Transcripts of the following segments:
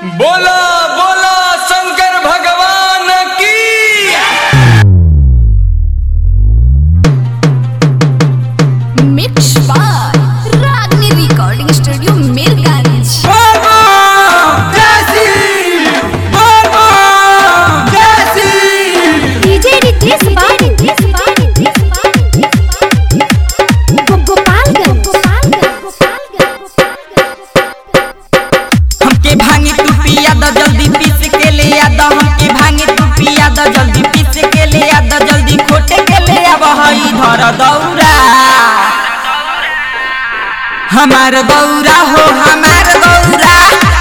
बोला बोला शंकर भगवान की Mix by Ragni Recording Studio, Mirganj. DJ Ritesh Bani. Gopalganj. हमके भांगी तू पिया द जल्दी पीस के ले आ द हमके भांगी तू पिया द जल्दी पीस के ले आ द जल्दी खोटे के ले आ हई धर दौरा हमार गौरा हो हमार गौरा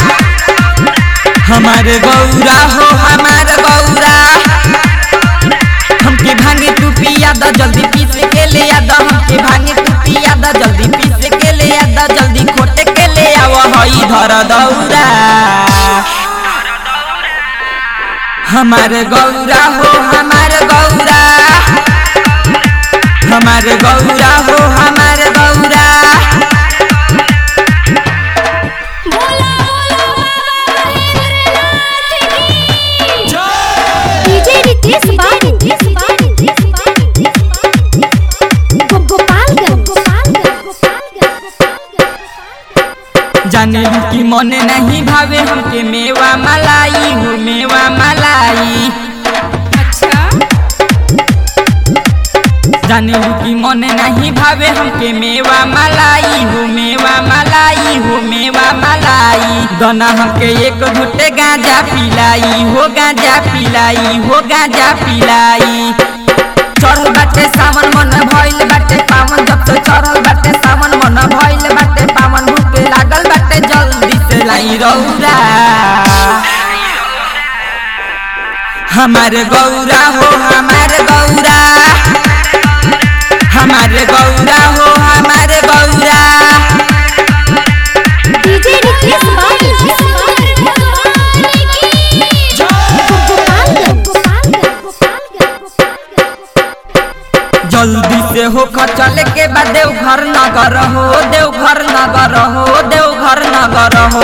हमार गौरा हो हमार गौरा हमके भांगे तू पिया द जल्दी पीस के ले आ द हमके भांगे तू पिया द जल्दी पीस के ले आ द जल्दी खोटे के ले आव हई धर दौरा हमार गौरा हो हमार गौरा हमार गौरा हो हमार Gaura DJ Ritesh Bani. Gopalganj. जाने की मन नहीं भावे हमके मेवा मलाई हो मेवा मलाई जाने की मन नहीं भावे हमके मेवा मलाई हो मेवा मलाई हो मेवा मलाई दना हमके एक घुटे गांजा पिलाई हो गांजा पिलाई हो गांजा पिलाई चढ़ल बाटे सावन मन भइल बाटे पावन जब से चढ़ल बाटे सावन मन भइल बाटे पावन भूखे लागल बाटे जल्दी से लाई रौरा हमारे गौरा हो हमारे गौरा हमारे गौरा हो हमारे गौरा DJ Ritesh Bani. जल्दी से हो चले के बाद देवघर नगर हो देवघर नगर हो देवघर नगर हो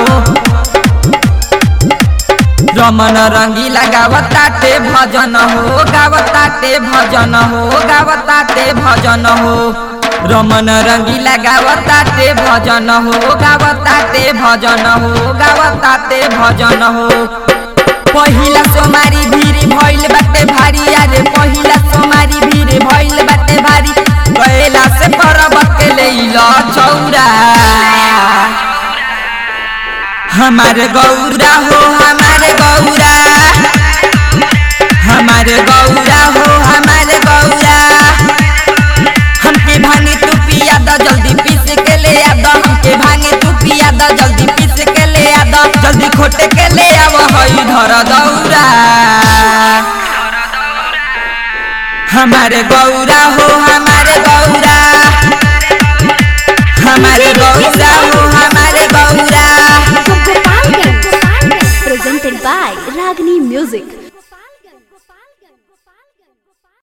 रमन रंगीला गावताटे भजन हो गावताटे भजन हो गावताटे भजन हो रमन रंगीला गावताटे भजन हो गावताटे भजन हो गावताटे भजन हो पहिला सोमारी भीड़ भइल बाटे भारी अरे पहिला सोमारी भीड़ भइल बाटे भारी गएला से पर्वत के लैल चौरा हमारे गौरा हो हमारे गौरा हमारे गौरा हो हमारे गौरा हमके भांगे तू पिया द जल्दी पीस के ले आ द हमके भांगे तू पिया द जल्दी पीस के ले आ द जल्दी खोटे के ले आव हई धर दौरा हमारे गौरा हो हमारे गौरा हमारे